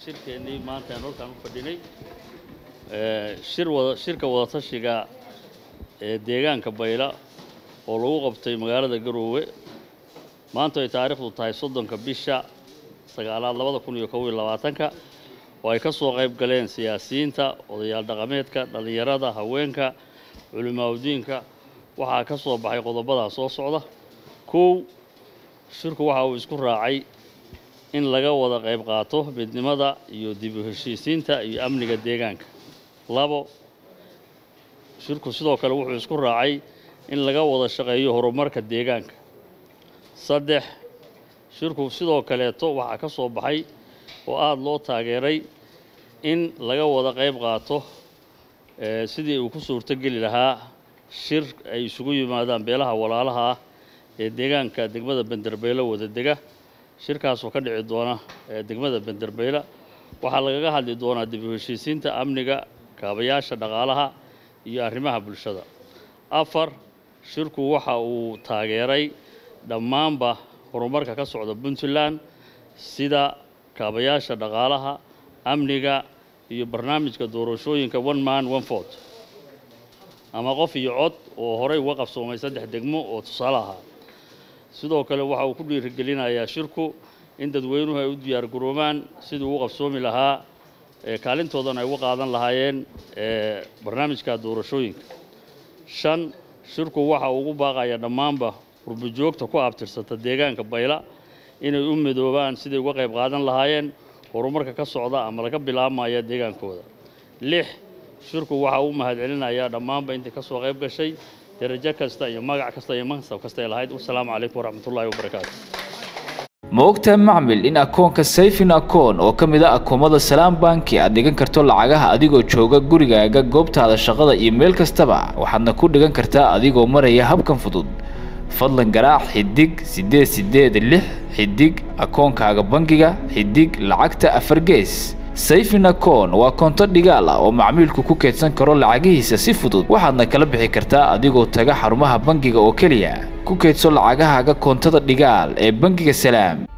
shirkeennii maanta aan halkaan u fadhinay shir wada shirka wadatashiga ee deegaanka bayla oo lagu qabtay magaalada garoowe maanta ay taariikhdu tahay soddonka bisha sagaalaad labada kun iyo kow iyo labaatanka oo ay ka soo qayb galeen siyaasiyiinta odayaal dhaqameedka dhallinyarada haweenka culimaaudiinka waxaa ka soo baxay qodobadaa soo socda kow shirku waxa uu isku raacay in laga wada qayb qaato midnimada iyo dib u heshiisiinta iyo amniga deegaanka labo shirku sidoo kale wuxuu isku raacay in laga wada shaqeeyo horumarka deegaanka saddex shirku sidoo kaleeto waxaa ka soo baxay oo aada loo taageeray in laga wada qayb qaato sidii uu ku suurtogeli lahaa shir ay isugu yimaadaan beelaha walaalaha ah ee deegaanka degmada benderbeylo wada dega shirkaasoo ka dhici doona degmada benderbeyla waxaa lagaga hadli doonaa dib u heshiisiinta amniga kaabayaasha dhaqaalaha iyo arrimaha bulshada afar shirku waxa uu taageeray dhammaanba horumarka ka socda puntland sida kaabayaasha dhaqaalaha amniga iyo barnaamijka doorashooyinka one man one fort ama qof iyo cod oo horey uga qabsoomay saddex degmo oo tusaale ahaa sidoo kale waxa uu ku dhiirigelinayaa shirku in dadweynuhu ay u diyaar garoobaan sidii uu qabsoomi lahaa kaalintoodana ay uga qaadan lahaayeen barnaamijka doorashooyinka shan shirku waxa uu ugu baaqayaa dhammaanba qurbojoogta ku abtirsata deegaanka bayla inay u midoobaan siday uga qayb qaadan lahaayeen horumarka ka socda ama laga bilaabmaya deegaankooda lix shirku waxa uu mahadcelinayaa dhammaanba intii ka soo qayb gashay darajo kasta iyo magac kasta iyo mansab kasta ay lahayd wasalaamu calaykum waraxmatullaahi wabarakaatu ma ogtahay macmil in akoonka sayfin akoon oo ka mid a akoomada salaam banki aad dhigan karto lacagaha adigoo jooga gurigaaga goobtaada shaqada iyo meel kastaba waxaadna ku dhigan kartaa adigoo maraya habkan fudud fadlan garaac xidig siddeed siddeed lix xidig akoonkaaga bangiga xidig lacagta afar gees sayfin akoon waa koonto dhigaal ah oo macmiilku ku keydsan karo lacagihiisa si fudud waxaadna kala bixi kartaa adigoo taga xarumaha bangiga oo keliya ku keydso lacagahaaga koontada dhigaal ee bangiga salaam